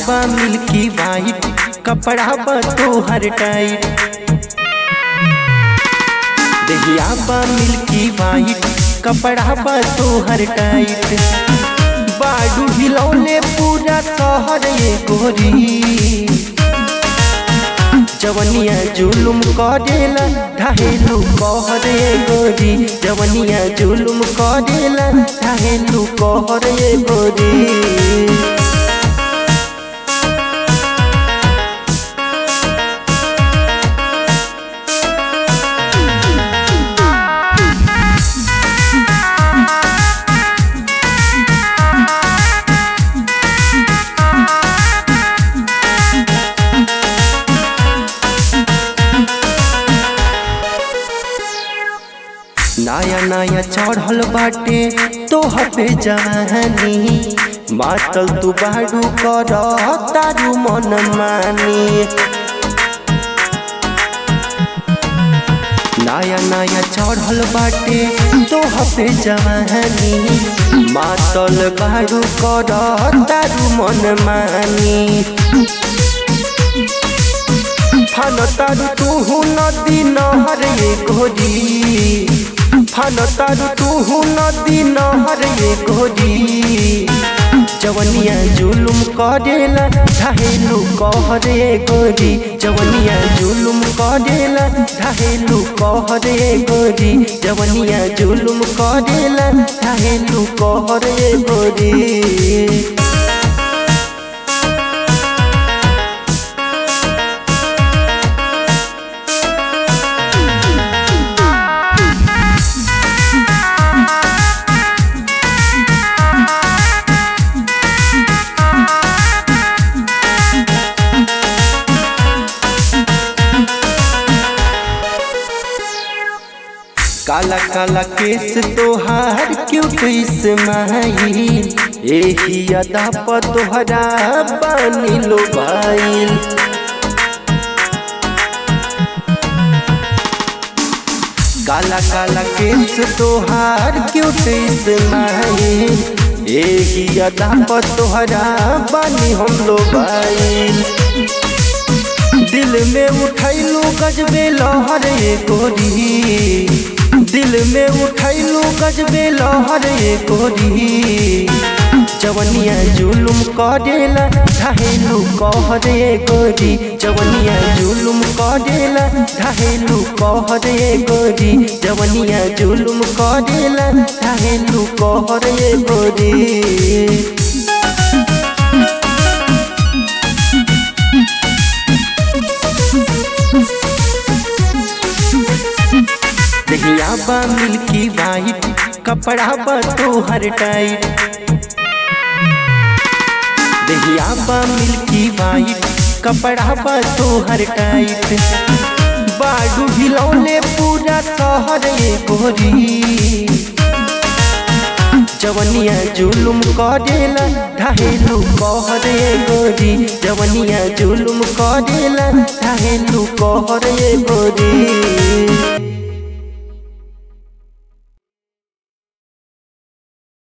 बा milky white कपड़ा बा तोहर टाइट दहिया बा मिल्की वाइट कपड़ा बा तोहर टाइट बाडू हिलौले पूरा शहर ये गोरी जवनिया जुलुम करेला ढाहेलू कहर ये गोरी जवनिया जुलुम करेला ढाहेलू कहर ये गोरी नया नया चढ़ल बाटे तोह पे जवानी मातल तू बाडू कर तारू मन मानी नया नया चढ़ल बाटे तोह पे जवानी मातल बाडू कर तारू मन मानी फन तारू तू नदी नहर ये घोरी फन तारू तू नदी नहर ये घोरी जवनिया जुलुम करेला ढाहेलू कहर ये गोरी जवनिया जुलुम करेला ढाहेलू कहर ये गोरी जवनिया जुलुम करेला ढाहेलू कहर ये गोरी काला काला केस तोहार क्यों कैस माही एही अदा पर तोहरा बानी लो भाईल काला काला केस तोहार क्यों कैस माही एही अदा पर तोहरा बानी हम लो भाईल दिल में उठैलू गजबे लहर ये गोरी दिल में उठैलू गजबे लहर ये गोरी जवनिया जुलुम करेला ढाहेलू कहर ये गोरी जवनिया जुलुम करेला ढाहेलू कहर ये गोरी जवनिया जुलुम करेला ढाहेलू कहर ये गोरी दहिया बा मिल्की वाइट कपड़ा बा तोहर टाइट दहिया बा मिल्की वाइट कपड़ा बा तोहर टाइट बाडू हिलौले पूरा शहर ये गोरी जवनिया जुलुम करेला ढाहेलू कहर ये गोरी जवनिया जुलुम करेला ढाहेलू कहर ये गोरी